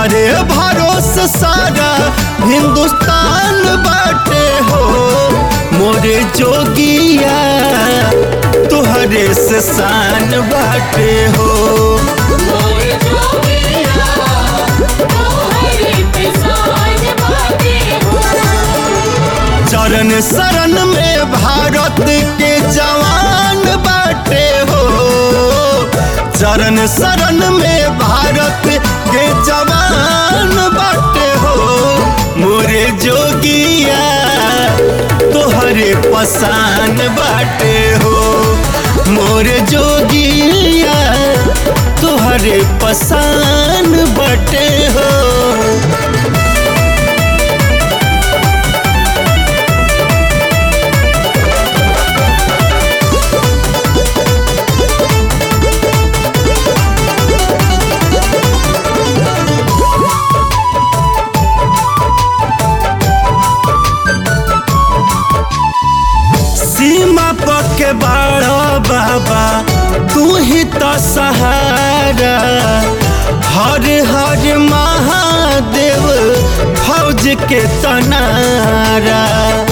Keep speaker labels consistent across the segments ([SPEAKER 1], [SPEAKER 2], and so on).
[SPEAKER 1] तुहरे भरोसे सारा हिंदुस्तान बाटे हो मोरे जोगिया तुहरे से शान बाटे हो
[SPEAKER 2] मोरे जोगिया तोहरे पे शान बाटे हो
[SPEAKER 1] चरण शरण में भारत के जवान बाटे हो चरण शरण में भारत के जवान बाटे हो मोरे जोगिया तोहरे पसान बाटे हो मोरे जोगिया तोहरे पसान बाटे हो सीमा पके बाड़ा बाबा तू ही तो सहारा हर हर महादेव फौज के तनारा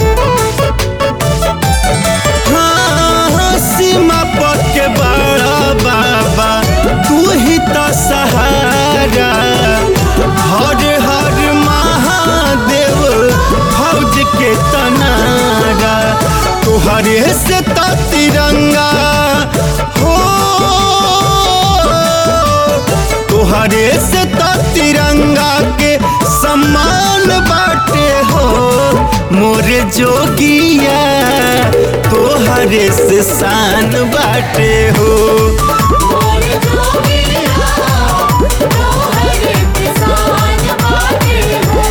[SPEAKER 1] हाँ, सीमा पके बाड़ा बाबा तू ही तो सहारा हर हर महादेव फौज के तनारा तुहरे से तो तिरंगा हो तुहरे से तो तिरंगा के सम्मान बाटे हो मोरे जोगिया तोहरे से शान बाटे हो
[SPEAKER 2] मोरे जोगिया तोहरे पे शान बाटे हो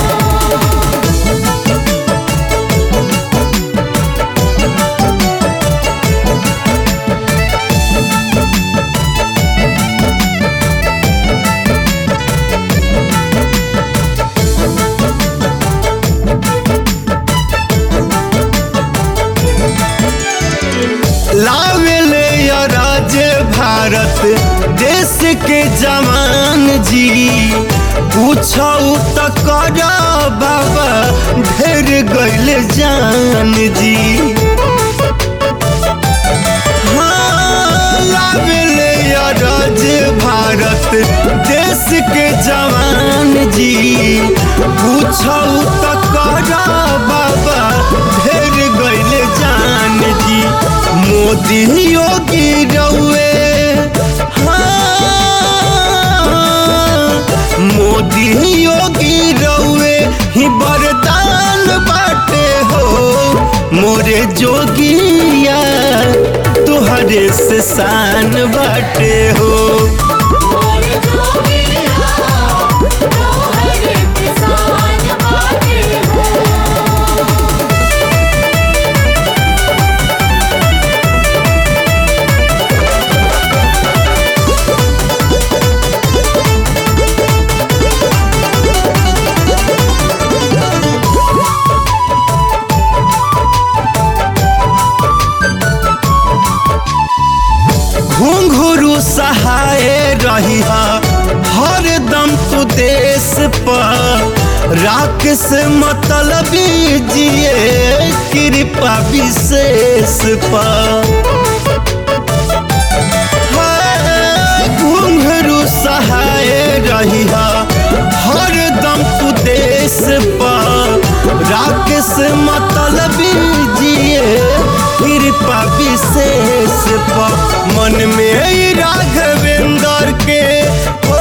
[SPEAKER 1] लावेले या राज्य भारत देश के जवान जी पूछो तो कर बाबा ढेर गैल जान जी हाँ, लावेले या राज्य भारत देश के जवान जी पूछो तो कर बाबा ढेर गैल जान जी मोदी योगी रउए हाँ, मोदी योगी रउए ही वरदान बाटे हो मोरे जोगिया तुहरे से शान बाटे हो
[SPEAKER 2] मोरे जोगिया तोहरे पे शान बाटे हो
[SPEAKER 1] घुंघरू सहाय रही हर दम तू देश पर राख से मतलबी जिए कृपा विशेष पर हाय, घुंघरू सहाय रही हर दम तू देश पर राख से मतलबी जिए कृपा विशेष पर मन में ही राघवेंद्र के हो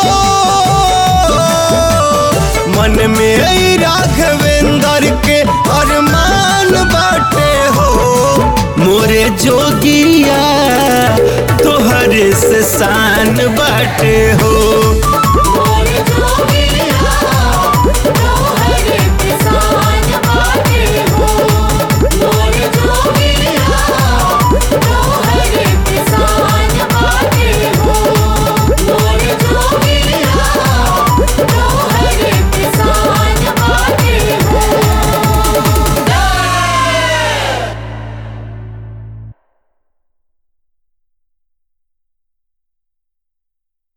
[SPEAKER 1] मन में ही राघवेंद्र के अरमान बाटे हो मोरे जोगिया तोहरे से शान बाटे हो